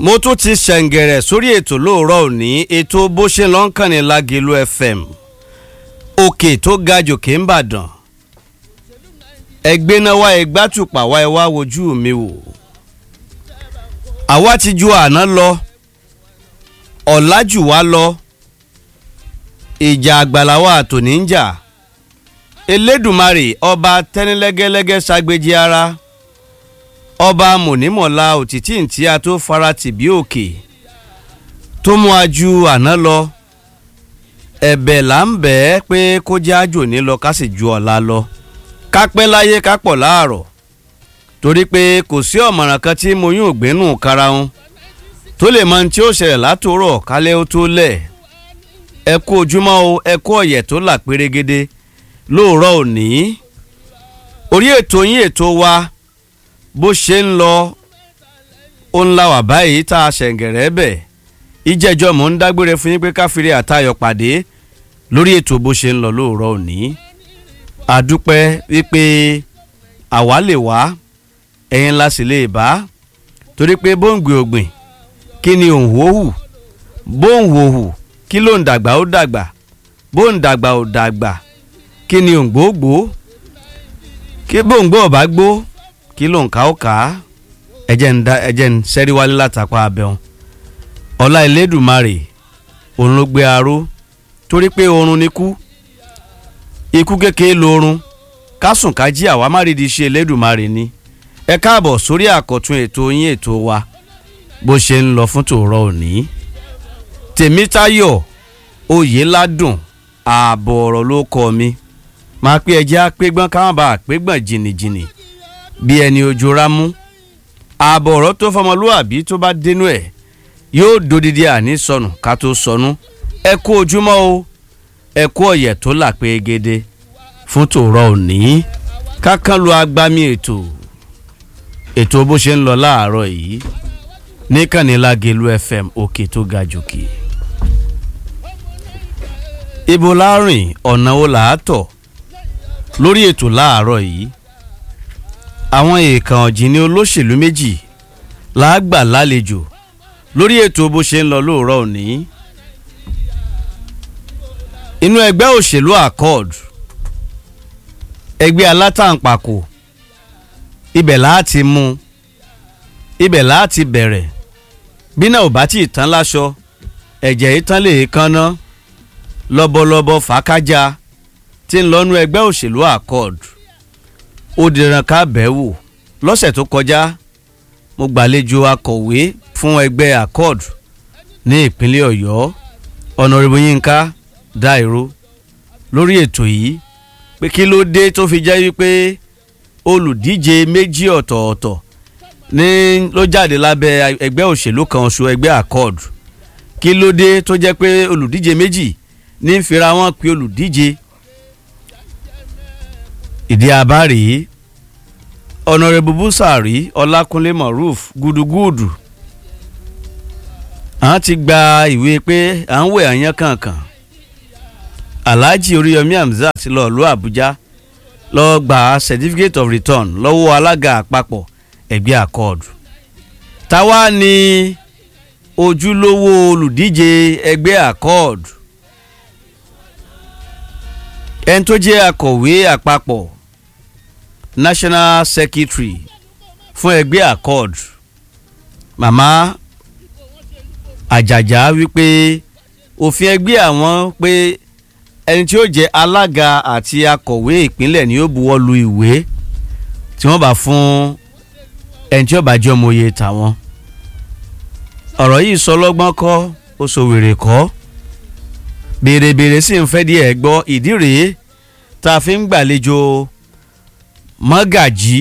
mo tún ti ṣẹ̀ǹgẹ̀rẹ̀ sórí ètò lóòrọ̀ òní ètò bó ṣe lọ́ ń kàn ní Lágelú FM òkè tó ga jòkè ń bàdàn ẹgbẹ́ náà wá ẹgbàtùpà wá ẹ wá wojú mi wò àwa ti ju àná lọ ọ̀la jù wá lọ ìjà àgbàláwa àtòní ń jà Elédùmarè ọba tẹ́nilẹ́gẹ́lẹ́gẹ́ ságbéjì ara ọba mọ̀nímọ̀lá òtítì ntí a tó fara tì bí òkè tó mú a ju àná lọ ẹ̀bẹ̀ là ń bẹ̀ ẹ́ pé kó jẹ́ àjò ní lọ ká sì ju ọ̀la lọ ká pẹ́ láyé ká pọ̀ láàrọ̀ torí pé kò sí ọ̀mọ̀ràn kan tí mo yún ògbénú karahun tó lè mọ tí ó ṣẹlẹ̀ látòrọ̀ kálẹ̀ ó tó lẹ̀ ẹ kú ojúmọ́ o ẹ kú ọ̀yẹ̀ tó là pérégede lóòrọ̀ òní orí ètò yín ètò wa bó ṣe ń lọ ó ń la wà báyìí tá a ṣẹ̀ǹgẹ̀rẹ́ bẹ̀ ìjẹ́jọ́ mò ń dágbére fún yín pé káfíńrì àtayọ̀ pàdé lórí ètò bó ṣe ń lọ lóòrọ̀ òní àdúpẹ́ wípé àwa lè wá ẹ̀yin la sì lè bá torí pé bóńgbé ògbìn kí ni òun wò hù bóun wò hù kí ló ń dàgbà ó dàgbà bóun dàgbà ó dàgbà kí ni òun gbòógbò kí bóńgbò ọ̀bá gbó kí ló ń ká ó kà á ẹ̀jẹ̀ ń da ẹ̀jẹ̀ ń sẹ́rí wálé látàpá abẹ́hùn ọlá Elédùmarè òun ló gbé aró torí pé oorun ni kú ikú kékeré lorun kásùn ká jí àwa má rí di ṣe Elédùmarè ni ẹ káàbọ̀ sórí àkọ́tún ètò yín ètò wa bó ṣe ń lọ fún tòórọ́ òní Tèmítáyọ̀ Oyèládùn ààbọ̀ ọ̀rọ̀ ló kọ́ mi máa pé ẹjẹ́ àpégbọ́n káwọn bá àpégbọ́n jìnnìjìnnì bí ẹni ojú rámú ààbọ̀ ọ̀rọ̀ tó fọmọlúwàbí tó bá dénú ẹ̀ yóò dodidi àní sọnù ká tó sọnù ẹ kú ojúmọ́ o ẹ kú ọ̀yẹ̀ tó là pé gèdè fún tòórọ́ òní kákan lu agbami ètò ètò bó ṣe ń lọ láàárọ̀ yìí níkànnì Lágelú FM òkè tó ga jòkè ibo láàrin ọ̀nà wo là á tọ̀ lórí ètò láàárọ̀ yìí àwọn èèkàn ọ̀jìnì olóṣèlú méjì là á gbà lálejò lórí ètò bó ṣe ń lọ lóòrọ̀ òní inú ẹgbẹ́ òṣèlú accord ẹgbẹ́ alátàǹpàkò ibẹ̀ láti mú ibẹ̀ láti bẹ̀rẹ̀ bí náà ò bá tí ì tán láṣọ ẹ̀jẹ̀ yìí tán lè kánná lọ́bọ̀lọ́bọ̀ fàákájà tí ń lọ́nu ẹgbẹ́ òṣèlú accord ó dìran ká bẹ́ẹ̀ wò lọ́sẹ̀ tó kọjá mo gbàlejò akọ̀wé fún ẹgbẹ́ accord ní ìpínlẹ̀ ọ̀yọ́ ọ̀nàrẹ́bù yínká dáìró lórí ètò yìí pé kí ló dé tó fi jẹ́ wípé olùdíje méjì ọ̀tọ̀ọ̀tọ̀ ní ló jáde lábẹ́ ẹgbẹ́ òṣèlú kan oṣù ẹgbẹ́ accord kí ló dé tó jẹ́ pé olùdíje méjì ní fira wọn pé olùdíje ìdí abárí ọ̀nàrẹ́bù búsàrí ọlákúnlé moruf gúdúgúdù àwọn ti gba ìwé pé à ń wẹ̀ àyàn kankan alhaji oríyọmí hamzat lọ lọ àbújá lọ gba certificate of return lọ́wọ́ alága àpapọ̀ ẹgbẹ́ accord táwa ni ojúlówó olùdíje ẹgbẹ́ accord ẹni tó jẹ́ akọ̀wé àpapọ̀ national secretary fún ẹgbẹ́ accord màmá àjàjà wípé òfin ẹgbẹ́ àwọn pé ẹni tí ó jẹ́ alága àti akọ̀wé ìpínlẹ̀ ni ó buwọ́ lu ìwé tí wọ́n bá fún ẹni tí ó bá jẹ́ ọmọye tàwọn ọ̀rọ̀ yìí sọ lọ́gbọ́n kọ́ ó sọ wèrè kọ́ bèrèbèrè sì ń fẹ́ díẹ̀ gbọ́ ìdí rèé tá a fi ń gbàlejò mọ́gàjí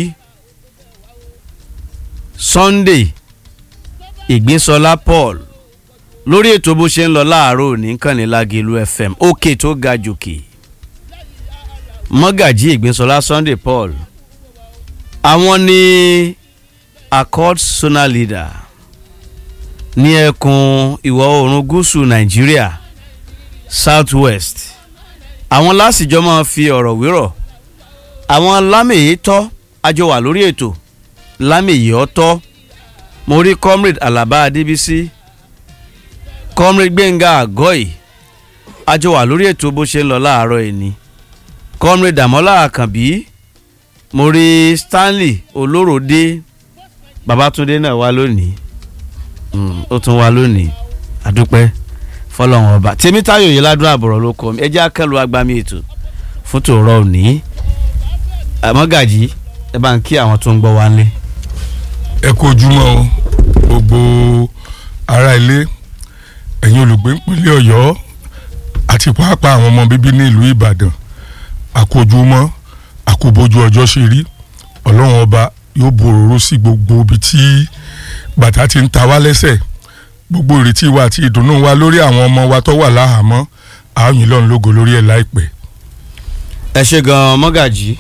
Sunday Ìgbínsọlá Paul lórí ètò bó ṣe ń lọ láàárọ̀ òní kànnì Lágelú FM òkè tó ga jòkè mọ́gàjí Ìgbínsọlá Sunday Paul àwọn ní accord zonal leader ní ẹkùn ìwọ̀ oòrùn gúúsù Nàìjíríà south west àwọn lásìjọ máa fi ọ̀rọ̀ wérọ̀ àwọn lámèyí tọ́ àjọ wà lórí ètò lámèyí ọ̀tọ́ mo rí comrade alaba adébísí comrade gbẹ̀ngà àgọ́ì a jọ wà lórí ètò bó ṣe ń lọ láàárọ̀ ẹni comrade damola àkànbí mo rí stanley olóròdé babatunde náà wá lónìí Mm, ó tún wá lónìí àdúpẹ́ fọlọ́run ọba tèmítáyò yìí ládùn àbọ̀rọ̀ ló kọ́ mi ẹ jẹ́ akẹ́lu agbami ètò fún tòrọ òní àmọ́gàjì ẹ bá ń kí àwọn tó ń gbọ́ wá lé. ẹ kú ojúmọ́ o gbogbo ará ilé ẹ̀yin olùgbé ìpínlẹ̀ ọ̀yọ́ àti pàápàá àwọn ọmọ bíbí ní ìlú ìbàdàn àkójúmọ́ àkóbójú ọjọ́ ṣe rí ọlọ́run ọba yóò boròró sí gbogbo ibi tí bàtà ti ń ta wá lẹ́sẹ̀ gbogbo ìrètí wa àti ìdùnnú wa lórí àwọn ọmọ wa tó wà láhàámọ́ àáyìn lọ́run lógo lórí ẹ̀ láìpẹ́. ẹ ṣe gan mọ́gàjì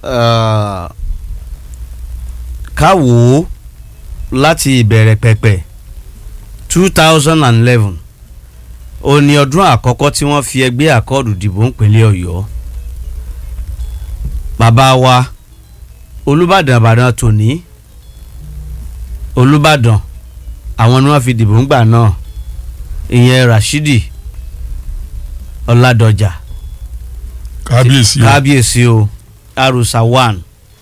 ká wò ó láti ìbẹ̀rẹ̀ pẹ̀pẹ̀ two thousand and eleven ó ní ọdún àkọ́kọ́ tí wọ́n fi ẹgbẹ́ àkọọ́dù dìbò ńpínlẹ̀ ọ̀yọ́ bàbá wa olùbàdàn àbàdàn tòní olùbàdàn àwọn ni wọ́n fi dìbò ńgbà náà ìyẹn rashidi ọládọjà kábíyèsí o kábíyèsí o arusa one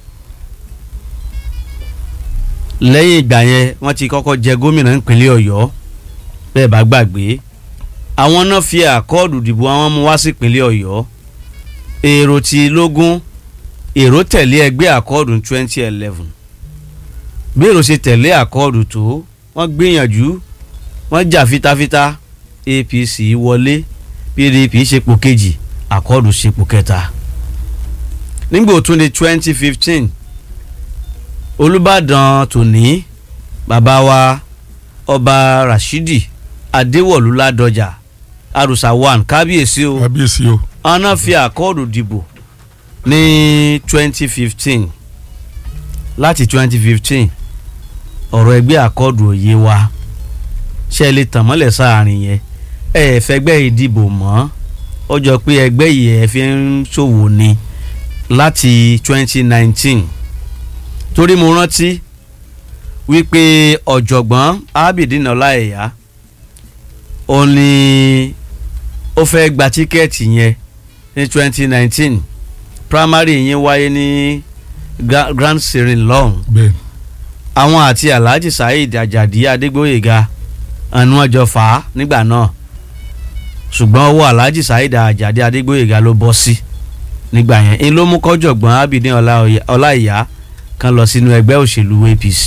lẹ́yìn ìgbà yẹn wọ́n ti kọ́kọ́ jẹ gómìnà ìpínlẹ̀ ọ̀yọ́ bẹ́ẹ̀ bá gbàgbé àwọn náà fi àkọọ́dù dìbò àwọn mú wá sí ìpínlẹ̀ ọ̀yọ́ èrò ti lógún èrò tẹ̀lé ẹgbẹ́ àkọọ́dù twenty eleven bí èrò ṣe tẹ̀lé àkọọ́dù tó wọ́n gbìyànjú wọ́n jà fitafita apc wọlé pdp ṣepò kejì àkọọ́dù ṣepò kẹta nígbà tó di twenty fifteen olùbàdàn tòní bàbá wa ọba rashidi adéwọ̀lú ládọjà àrùsà one kábíyèsí o kábíyèsí o ọ̀nà fi àkọọ́dù dìbò ní twenty fifteen láti twenty fifteen ọ̀rọ̀ ẹgbẹ́ àkọọ́dù òye wa ṣe lè tàn mọ́lẹ̀ sáàrin yẹn ẹ ẹ̀ fẹ́gbẹ́ ìdìbò mọ́ ó jọ pé ẹgbẹ́ yìí ẹ fi ń ṣòwò ni láti twenty nineteen torí mo rántí wípé ọ̀jọ̀gbọ́n abidin ọláìyá ó ní ó fẹ́ gba tíkẹ́ẹ̀tì yẹn ní twenty nineteen primary yẹn wáyé ní Gra- grand sirin lọ́hùn bẹ́ẹ̀ àwọn àti alhaji saheed ajadi adégbòyega ẹnu ọjọ́ fà á nígbà náà ṣùgbọ́n ọwọ́ alhaji saheed ajadi adégbòyega ló bọ́ sí nígbà yẹn ń ló mú kọ́jọ̀gbọ́n abidin Ọláoyè- ọláìyá kan lọ sínú ẹgbẹ́ òṣèlú apc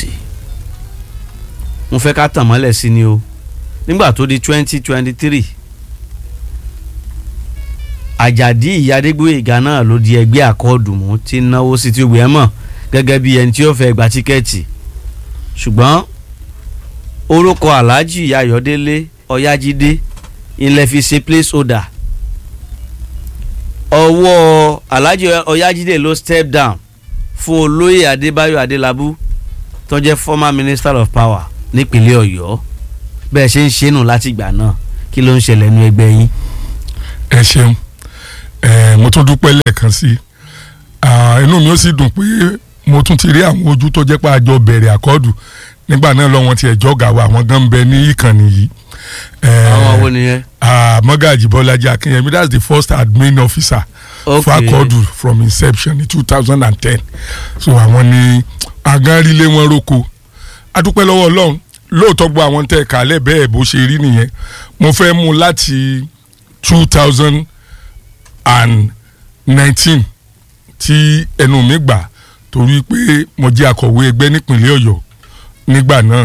mo fẹ́ ká tàn mọ́lẹ̀ sí ni o nígbà tó di twenty twenty three àjàdí ìyá adégbòyega náà ló di ẹgbẹ́ àkọọ́dù mú tí ń náwó sí tí ó gbé ẹ mọ̀ gẹ́gẹ́ bí ẹni tí ó fẹ́ gba tíkẹ́ẹ̀tì ṣùgbọ́n orúkọ alhaji ayọ̀délé ọ̀yájídé ilẹ̀ fi ṣe place holder ọwọ́ alhaji ọ̀yájídé ló step down fún olóyè adébáyọ̀ adélábù tó jẹ́ former minister of power nípínlẹ̀ ọ̀yọ́ bẹ́ẹ̀ ṣe ń ṣe nù láti ìgbà náà kí ló ń ṣẹlẹ̀ nínú ẹgbẹ́ yín. ẹ ṣeun ẹ mo tún dúpẹ́ lẹ́ẹ̀kan sí i inú mi ó sì dùn pé mo tún ti rí àwọn ojú tó jẹ́ pé àjọ bẹ̀rẹ̀ àkọ́dù nígbà náà lọ́wọ́n ti ẹ̀jọ́ gà wá àwọn gan ń bẹ ní ìkànnì yìí. Eh, àwọn wo nìyẹn. ah, Mọ́gàjì Bọ́lájí Akínyẹmí that's the first admin officer Okay. for àkọ́dù from inception in two thousand and ten so àwọn ni agánrílé wọn roko adúpẹ́ lọ́wọ́ Ọlọ́run lóòótọ́ gbọ́ àwọn tẹ́ ẹ̀ka alẹ́ bẹ́ẹ̀ bó ṣe rí nìyẹn mo fẹ́ mú láti two thousand and nineteen tí ẹnu mi gbà torí pé mo jẹ́ akọ̀wé ẹgbẹ́ nípìnlẹ̀ Ọ̀yọ́ nígbà náà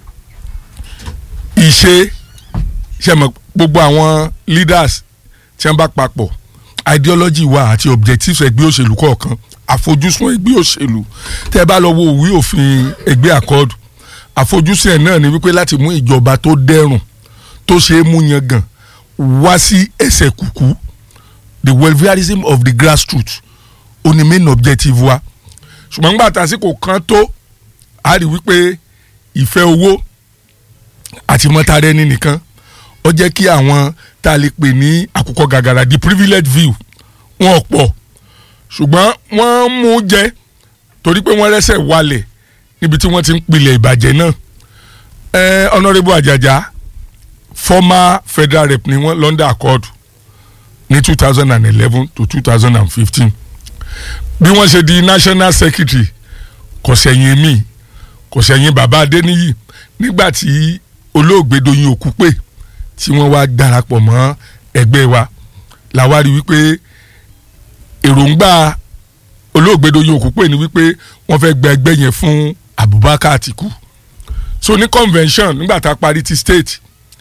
ìṣe ṣe mọ̀ gbogbo àwọn leaders tí wọ́n bá papọ̀ ideology wa àti objectives ẹgbẹ́ òṣèlú kọ̀ọ̀kan àfojúsùn ẹgbẹ́ òṣèlú tẹ́ ẹ bá lọ wo òwe òfin ẹgbẹ́ àkọọ́dù àfojúsùn ẹ̀ náà ni wípé láti mú ìjọba tó dẹrùn tó ṣe é mú yangàn wá sí ẹsẹ̀ kùkú the welfareism of the grassroots ó ní main objective wa ṣùgbọ́n nígbà tásìkò kan tó a rí wípé ìfẹ́ owó àti mọ́tàrẹ́ ní nìkan ó jẹ́ kí àwọn tá a lè pè ní àkùkọ gàgàrà the privileged view wọn pọ̀ ṣùgbọ́n wọ́n mú jẹ torí pé wọ́n rẹ́sẹ̀ walẹ̀ níbi tí wọ́n ti ń pilẹ̀ ìbàjẹ́ náà ẹ honourable Ajaja former federal rep ni wọ́n London accord ní two thousand and eleven to two thousand and fifteen bí wọ́n ṣe di national secretary kò sẹ́yìn mi kò sẹ́yìn bàbá Adéníyì nígbà tí olóògbé Doyin Òkúpè tí wọ́n wá darapọ̀ mọ́ ẹgbẹ́ wa làwa rí wípé èròǹgbà olóògbé Doyin Òkúpè ni wípé wọ́n fẹ́ gba ẹgbẹ́ yẹn fún Abubakar Atiku so ní convention nígbà tá a parí ti state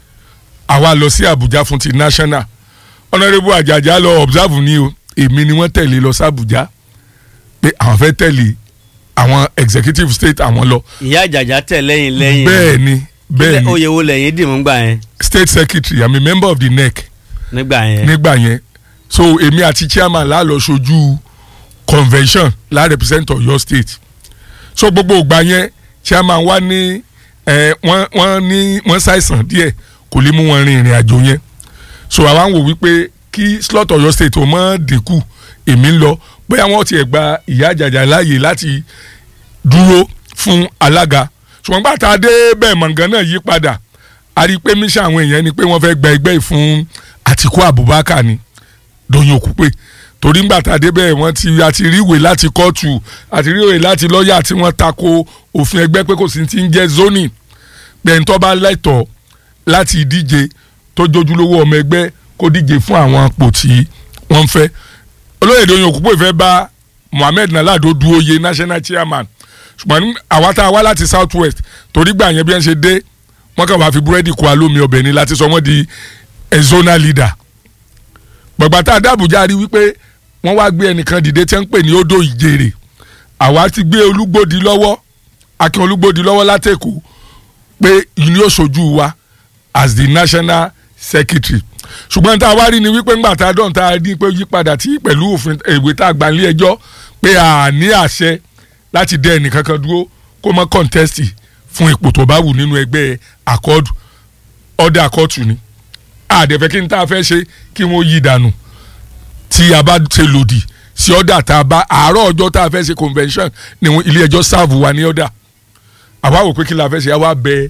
àwa lọ sí Abuja fún ti national honourable Ajaja lọ observe ni o èmi ni wọ́n tẹ̀lé lọ sí Abuja pé àwọn fẹ́ tẹ̀lé àwọn executive state àwọn lọ ìyá àjàjà tẹ̀ lẹ́yìn lẹ́yìn bẹ́ẹ̀ ni bẹ́ẹ̀ ni oyè wo lẹ́yìn dìmú gbà yẹn state secretary i'm a member of the nec nígbà yẹn nígbà yẹn so èmi àti chairman la lọ ṣojú convention la represent Ọ̀yọ́ state so gbogbo ìgbà yẹn chairman wa ní ẹ wọ́n wọ́n ní wọ́n ṣàìsàn díẹ̀ kò lè mú wọn rin ìrìn àjò yẹn so àwa ń wò wípé kí slot Ọ̀yọ́ state ò mọ dínkù èmi ń lọ bóyá wọ́n tiẹ̀ gba ìyá àjàjà láàyè láti dúró fún alága ṣùgbọ́n gbà tá a dé bẹ́ẹ̀ mọ̀ngàn náà yí padà a rí i pé mísà àwọn èèyàn ni pé wọ́n fẹ́ gba ẹgbẹ́ yìí fún Àtíkú Abubakar ni Doyin Òkúpè torí ńgbà tá a dé bẹ́ẹ̀ wọ́n ti àti ríwèé láti kóòtù àti ríwèé láti lọ́ọ̀yà tí wọ́n tako òfin ẹgbẹ́ pé kò sí ti ń jẹ́ zoning gbẹ̀ntọ́ bá lẹ́tọ̀ọ́ láti díje tó jójúlówó ọmọ ẹgbẹ́ kó díje fún àwọn ipò tí wọ́n ń fẹ́ olóyè Doyin Òkúpè fẹ́ bá Mohammed Nalado du oyè national chairman ṣùgbọ́n ní àwa tá a wá láti south west torí gbà yẹn bí wọ́n ṣe dé wọ́n kàn wá fi búrẹ́dì kó alómi ọbẹ̀ ni láti sọ wọ́n di a zonal leader gbọ̀gbà tá a dá Àbújá rí wípé wọ́n wá gbé ẹnìkan dìde tí wọ́n ń pè ní odò ìjèrè àwa ti gbé Olúgbòdì lọ́wọ́ Akin Olúgbòdì lọ́wọ́ látẹ̀kọ́ pé ìní òṣojú wa as the national secretary ṣùgbọ́n tá a wá rí ni wípé ńgbà tá a dán tá a rí pé yípadà tí pẹ̀lú òfin ìwé tá a gbà nílé ẹjọ́ pé a ní àṣẹ láti dẹ ẹnìkan kan dúró kó mọ kọ́ńtẹ́sì fún ipò tó bá wù nínú ẹgbẹ́ àkọ́dù ọ̀dẹ àkọ́tù ni àdẹ̀fẹ́ kí n tá a fẹ́ ṣe kí wọ́n yí dànù tí a bá ṣe lòdì sí ọ̀dà tá a bá àárọ̀ ọjọ́ tá a fẹ́ ṣe convention ni ilé ẹjọ́ sáàbù wa ní ọ̀dà àwa wò pé kí la fẹ́ ṣe àwa bẹ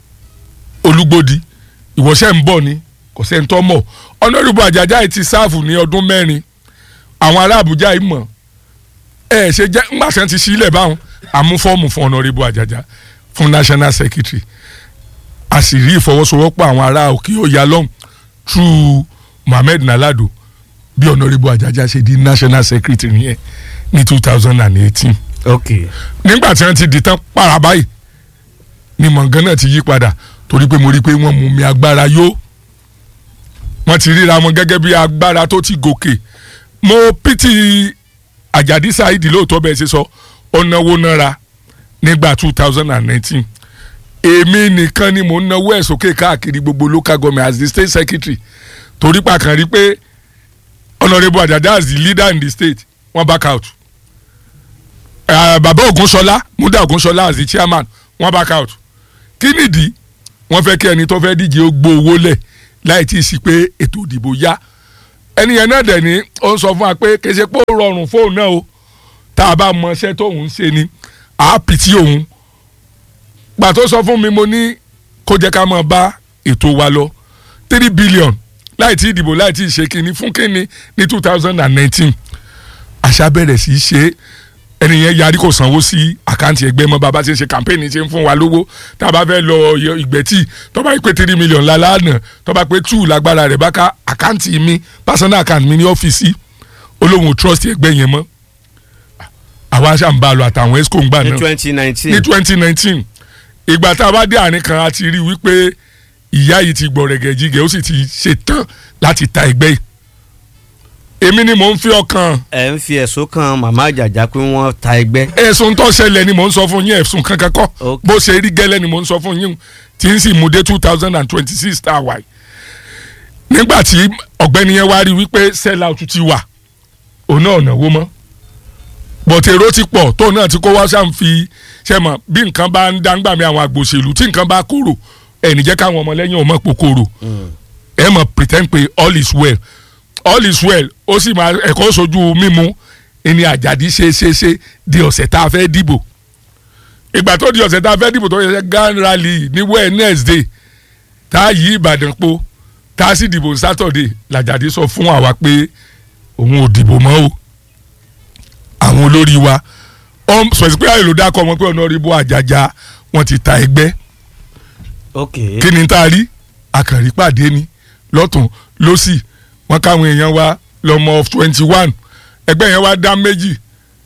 Olúgbòdì ìwọ́sẹ̀ ń bọ̀ ni kò sẹ́ni tó mọ̀ Honorable Àjàjà yìí ti sáàfù ní ọdún mẹ́rin àwọn ará Àbújá yìí mọ̀ ẹ ṣe jẹ́ ńgbàsẹ́ ti sílẹ̀ báwọn àmú fọ́ọ̀mù fún Honorable Àjàjà fún national secretary a sì rí ìfọwọ́sowọ́pọ̀ àwọn ará òkè ọ̀yà lọ́hùn through Mohammed Nalado bí Honorable Àjàjà ṣe di national secretary yẹn ní two thousand and eighteen ok nígbà tí wọ́n ti di tán para báyìí ni mọ̀ngán náà ti yí padà torí pé mo rí i pé wọ́n mú mi agbára yó wọ́n ti ríra wọn gẹ́gẹ́ bí agbára tó ti gòkè mo pìtì àjàdí saheed lóòótọ́ bẹ́ẹ̀ ṣe sọ ọ̀nàwó náírà nígbà two thousand and nineteen èmi nìkan ni mò ń náwó ẹ̀ sókè káàkiri gbogbo local government as the state secretary torí pàkàn rí pé honourable Àjàjà as the leader in the state wọ́n back out uh, bàbá Ògúnṣọlá múdà Ògúnṣọlá as the chairman wọ́n back out kí nìdí wọ́n fẹ́ kí ẹni tó fẹ́ díje ó gbó owó lẹ̀ láì tí ì sí pé ètò ìdìbò yá ẹni yẹn náà dẹ̀ ní ó ń sọ fún wa pé kì í ṣe pé ó rọrùn fóun náà o tá a bá mọ iṣẹ́ tóun ń ṣe ni àápì tí òun gbà tó sọ fún mi mo ní kó jẹ́ ká máa bá ètò wa lọ three billion láì tí ìdìbò láì tí ì ṣe kínní fún kínní ní two thousand and nineteen àṣà bẹ̀rẹ̀ sí í ṣe ẹni yẹn yarí kò sanwó sí àkáǹtì ẹgbẹ́ mọ́ bàbá ṣe ń ṣe kàmpéènì ṣe ń fún wa lówó tá a bá fẹ́ lọ ìgbẹ́tì tó bá pé three million lálánà tó bá pé two lágbára rẹ̀ bá ká àkáǹtì mi personal account mi ní ọ́fíìsì olóhùn trust ẹgbẹ́ yẹn mọ́ àwa ṣà ń bá a lọ àtàwọn esco ń gbà ní náà twenty nineteen ní twenty nineteen ìgbà tá a bá dé àárín kan a ti rí i wípé ìyá yìí ti gbọ̀rẹ̀gẹ̀ jígẹ̀ ó sì ti ṣetán láti ta ẹgbẹ́ yìí èmi ni mò ń fi ọkàn ẹ ń fi ẹ̀sùn kan màmá àjàjà pé wọ́n ta ẹgbẹ́ ẹ̀sùn tó ṣẹlẹ̀ ni mò ń sọ fún yín ẹ̀sùn kankan kọ́ Ok. bó ṣe rí gẹ́lẹ́ ni mò ń sọ fún yín tí ń sì mú dé two thousand and twenty six tá a wà yìí nígbà tí ọ̀gbẹ́ni yẹn wá rí wípé sell out ti wà òun náà náwó mọ́ bọ̀tẹ̀ èrò ti pọ̀ tóun náà ti kó wá sáà ń fi ṣe mọ̀ bí nǹkan bá ń dáńgbà mi àwọn àgbòṣèlú tí nǹkan bá kúrò ẹ̀ ní jẹ́ káwọn ọmọlẹ́yìn ọmọ pò kúrò ẹ mọ̀ pretend pé all is well all is well ó sì máa ẹ̀kọ́ sojú mímu ẹni àjàdí ṣe ṣe ṣe di ọ̀sẹ̀ tá a fẹ́ dìbò ìgbà tó di ọ̀sẹ̀ tá a fẹ́ dìbò tó yẹ grand rally ní Wednesday tá a yí Ìbàdàn po tá a sì dìbò Saturday làjàdí sọ fún àwa pé òun ò dìbò mọ́ o àwọn olórí wa sọ̀sì pé àyè ló dákọ̀ wọn pé Honorable Àjàjà wọn ti ta ẹgbẹ́ ok kí ni tá a rí àkànrí pàdé ni lọ́tún lọ́sì wọn káwọn èèyàn wa lọ́mọ of twenty one ẹgbẹ́ yẹn wá dá méjì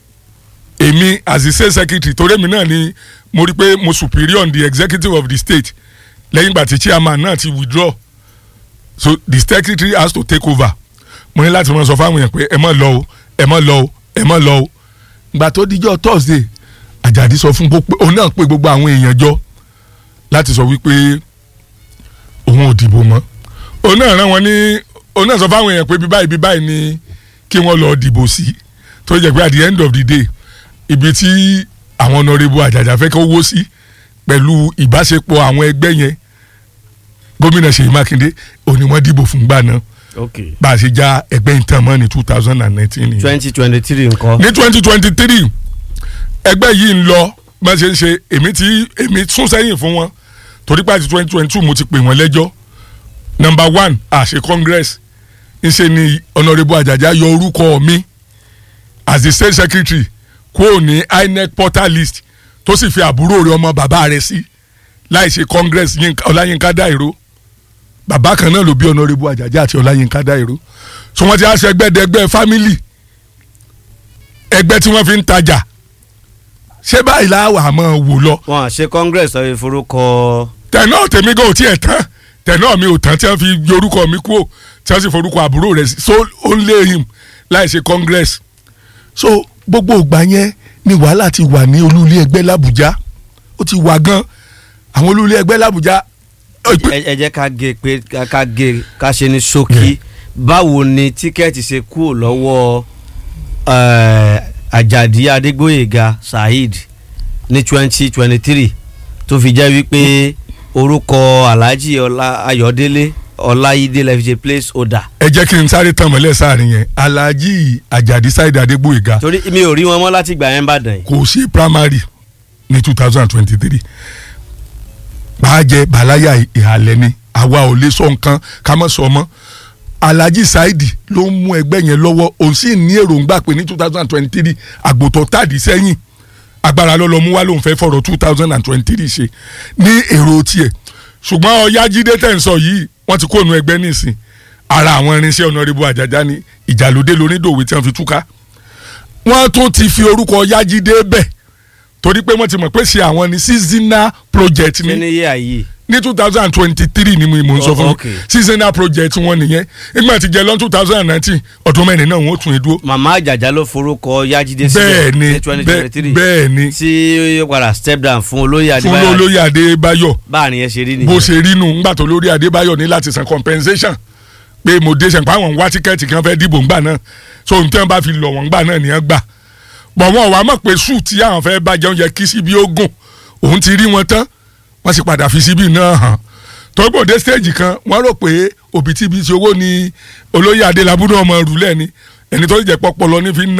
èmi as the state secretary torí èmi náà ni mo rí pé mo superior on the executive of the state lẹ́yìn ìgbà tí chairman náà ti withdraw so the secretary has to take over mo ní láti mọ sọ fáwọn èèyàn pé ẹ má lọ o ẹ má lọ o ẹ má lọ o ìgbà tó dijọ́ thursday àjàdí sọ fún gbogbo òun náà pé gbogbo àwọn èèyàn jọ láti sọ wípé òun ò dìbò mọ́ òun náà rán wọn ní òun náà sọ fáwọn èèyàn pé bí báyìí bí báyìí ni kí wọ́n lọ dìbò sí tó jẹ́ pé at the end of the day ibi tí àwọn Honorable Àjàjà fẹ́ kó wó sí pẹ̀lú ìbáṣepọ̀ àwọn ẹgbẹ́ yẹn gómìnà Ṣèyí Mákindé òní wọ́n dìbò fún gbà náà ok bá a ṣe já ẹgbẹ́ ìtàn mọ́ ní two thousand and nineteen nìyẹn twenty twenty three nǹkan. ní twenty twenty three ẹgbẹ́ yìí ń lọ bá a ṣe ń ṣe èmi tí èmi sún sẹ́yìn fún wọn torí pàtí twenty twenty two mo ti pè wọ́n lẹ́jọ́ number one àṣẹ congress ńṣe ni Honorable Àjàjà yọ orúkọ mi as the state secretary kúrò ní INEC portal list tó sì fi àbúrò rẹ̀ ọmọ bàbá rẹ̀ sí láì ṣe congress Yínká- Ọláyínká Dáìró bàbá kan náà ló bí Honorable Àjàjà àti Ọláyínká Dáìró so wọ́n ti á ṣe ẹgbẹ́dẹ́gbẹ́ family ẹgbẹ́ tí wọ́n fi ń tajà ṣé báyìí láwà á máa wò lọ wọn à ṣe congress ọ̀rẹ́ forúkọ tẹ̀nà tèmi gan ò tiẹ̀ tán tẹ̀nà mi ò tán tí wọ́n fi yorúkọ mi kúrò tí wọ́n sì forúkọ àbúrò rẹ̀ sí so ó ń lé him láì ṣe congress so gbogbo ìgbà yẹn ni wàhálà ti wà ní olúlé ẹgbẹ́ làbújá ó ti wà gan àwọn olúlé ẹgbẹ́ làbújá ẹ ẹ jẹ́ ká gé pé ká- ká gé ká ṣe ní ṣókí báwo ni tíkẹ́ẹ̀tì ṣe kúrò lọ́wọ́ eh, Àjàdí Adégbóyèga Saheed ní twenty twenty three tó fi jẹ́ wípé orúkọ Alhaji Ọlá Ayọ̀délé Ọláyídé lè fi ṣe place order ẹ jẹ́ kí n sáré tàn mọ́lẹ̀ sáàrin yẹn alhaji ajadi saheed adégbòyega torí mi ò rí wọn mọ́ láti gbà yẹn bàdàn yìí. kò ṣe primary ní two thousand and twenty-three bàájẹ bàláyà ìhàlẹ̀ ni àwa ò lè sọ nǹkan ká mọ̀ sọ mọ́ alhaji saheed ló ń mú ẹgbẹ́ yẹn lọ́wọ́ òun sì ní èròǹgbà pé ní two thousand and twenty-three àgbòtọ́ tàdí sẹ́yìn agbára lọ́lọ́ mú wá lóun fẹ́ fọ̀rọ̀ two thousand and twenty-three ṣe ní èrò tiẹ̀ ṣùgbọ́n ọ̀yájídé tẹ̀ ń sọ yìí wọ́n ti kó nu ẹgbẹ́ nísìn ara àwọn irinṣẹ́ Honorable Àjàjà ni ìjàlódé lónídòwe tí wọ́n fi túká wọ́n tún ti fi orúkọ ọ̀yájídé bẹ̀ torí pé wọ́n ti mọ̀ pé ṣe àwọn ní seasonal project ṣé ni ní yé àyè ní two thousand and twenty-three ni mo mo ń sọ Oh, fún okay. mi seasonal project wọn nìyẹn nígbà tí jẹ lọ́n two thousand and nineteen ọdún mẹ́rin náà wọ́n tún dúró màmá Àjàjà ló forúkọ Yájídé bẹ́ẹ̀ sílẹ̀ ni ní twenty bẹ́ẹ̀ twenty three bẹ́ẹ̀ ni tí ó padà step down fún olóyè fún Adébáyọ̀ olóyè Adébáyọ̀ báàrin yẹn ṣe rí bó nìyẹn. ṣe rí nù ńgbà tó lórí Adébáyọ̀ ní láti san compensation pé mo dé sẹ́ńpá àwọn ń wá tíkẹ́ẹ̀tì kan fẹ́ dìbò ńgbà náà so ohun tí wọ́n bá fi lọ̀ wọ́n ńgbà náà nìyẹn gbà bọ̀ wọn wàá mọ̀ pé sùn tí àwọn fẹ́ bá jẹun yẹ kí síbi ó gùn òun ti rí wọn tán wọ́n sì padà fi síbi náà hàn tọ́gbọ̀dé stage kan wọ́n rò pé òbítíbitì owó ni olóyè Adélabú náà mọ̀ rúlẹ̀ ni ẹni tó jẹ́ pọ́pọ́ lọ ní fi ń ná